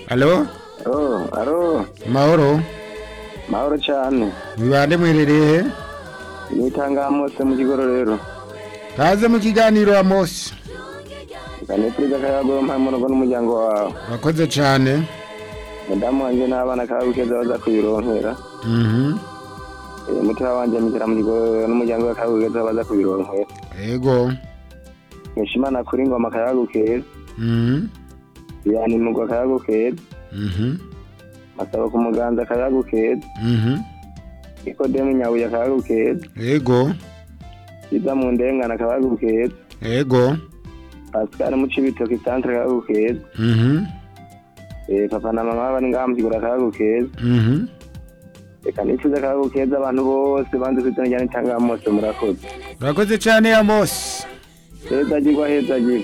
Halo? Oh, aro, Mahoro? mahoro cyane. Wibande mwiherereye he? Nitanga Amose mu kigororero. Kaze mu kiganiro Amos. Kanipuriza kayago mpamunogo n'umuryango wawe. Wakoze cyane. Mudamu wanje n'abana kabukeza baza kubironkera. Mhm. Eh, Mutima wanje mizira mu kigororero n'umuryango wa kabukeza baza kubironkera. Ego. Mwishimana kuri ngoma kayago keza. Mhm. Yani mugwa kayago keza. Mhm. Masaba ku muganza kayago keza. Mhm. Ikodemu nyabuye kayago keza. Ego. Iza mu ndengana kayago keza. Ego. Pascal mu cibitoki centre kayago keza. Mhm. Eh, papa na mama bari ngaha mu kigororero kayago keza. Mhm. reka nifuza akayago keza abantu bose banze kwitana ryane cyangwa mose murakoze Urakoze cyane Amos. heza agirwa heza agirwa